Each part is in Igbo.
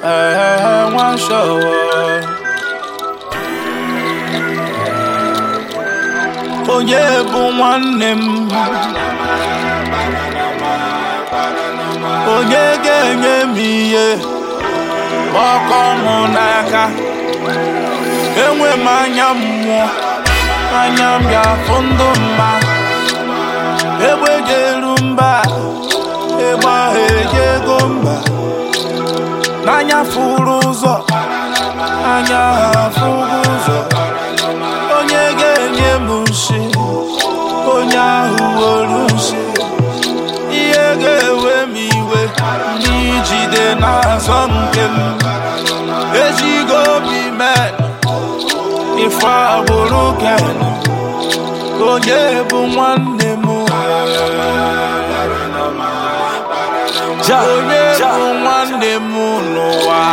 ee nwa shọwọ onye bụ nwanne m onye ga-enye m ihe ọkọ mụ n'aka enwe m anya mmụọ anya m ga-afụ ndụ mma egbe ga-eru mba egbe ahụ ejego mba n'anya fụrụ ụzọ anya ha afụghị ụzọ onye ga-enye m nshi onye ahụ were nshi ihe ga-ewe m iwe n'ijide n'azọ nke m ejigo obi mee ife agbụrụ ken onye bụ nwanne m Ja, onye ja. bụ nwanne m n'ụwa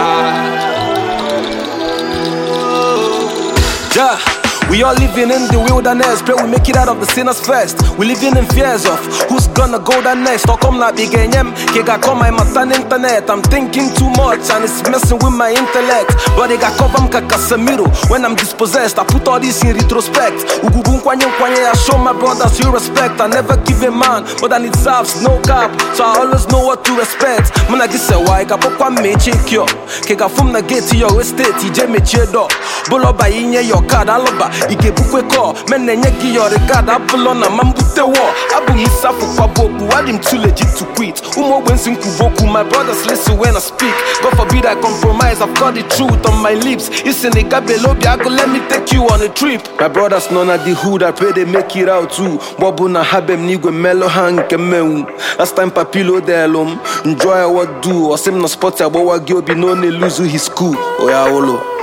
Yeah. We all living in the wilderness, pray we make it out of the sinners first. We living in fears of who's gonna go there next. Or come like big nyem, kega call my matan internet. I'm thinking too much and it's messing with my intellect. But they got cover mka Casemiro. When I'm dispossessed, I put all this in retrospect. Ugubu nkwanye nkwanye, I show my brothers you respect. I never give a man more than it serves, no cap. So I always know what to respect. Muna gise wa, ika pokwa meche kyo. Kega fum na gate yo estate, ije meche do. Buloba inye yo card, aloba, ike bukwe ko. Men enye gi yo regard, abulo na mambute wo. Abu misafu kwa boku, I'm too legit to quit. Umo wensi kuboku, my brothers listen when I speak. God forbid I compromise, I've got the truth on my lips. It's in the gabelobi, I go let me take you on a trip. My brothers none at the hood, I pray they make it out too. Bobu na habem nigwe melo hang kemewu. Last time papilo delum, enjoy what do. Or sim no spot ya, but what gyobi no ne lose his cool. Oya olo.